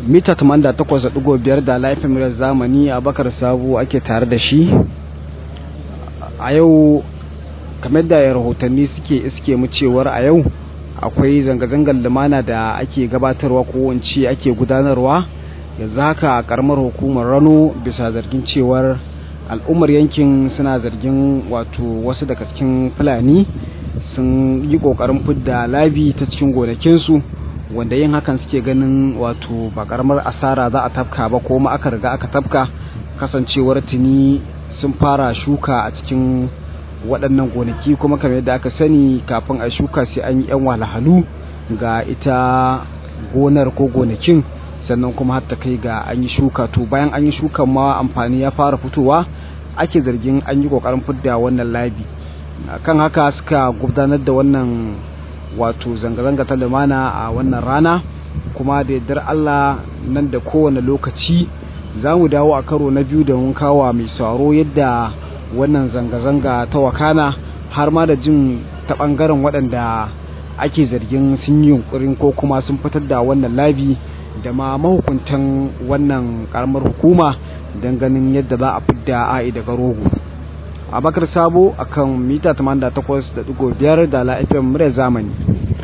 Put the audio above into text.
mita 88.5 da laifin murar zamani a bakar sabo ake tare da shi a yau kamar da rahotanni suke iske mu cewar a yau akwai zanga-zangar lumana da ake gabatarwa ko wance ake gudanarwa yanzu haka a karamar hukumar rano bisa zargin cewar al'ummar yankin suna zargin wato wasu daga cikin fulani sun yi kokarin fidda labi ta cikin gonakinsu wanda yin hakan suke ganin wato ba karamar asara za a tafka ba ko ma aka riga aka tafka kasancewar tuni sun fara shuka a cikin waɗannan gonaki kuma kamar yadda aka sani kafin a shuka sai an yi 'yan wahalhalu ga ita gonar ko gonakin sannan kuma har ta kai ga an yi shuka to bayan an yi shukan ma amfani ya fara fitowa ake zargin an yi kokarin fidda wannan labi kan haka suka gudanar da wannan wato zanga-zanga ta lumana a wannan rana kuma da yardar Allah nan da kowane lokaci za mu dawo a karo na biyu da mun kawo mai sauro yadda wannan zanga-zanga ta wakana har ma da jin ta ɓangaren waɗanda ake zargin sun yi yunkurin ko kuma sun fitar da wannan labi da ma mahukuntan wannan karamar hukuma don ganin yadda za a fidda a'i daga rogo abakar sabo akan mita 88.5 da la'afiyar murya zamani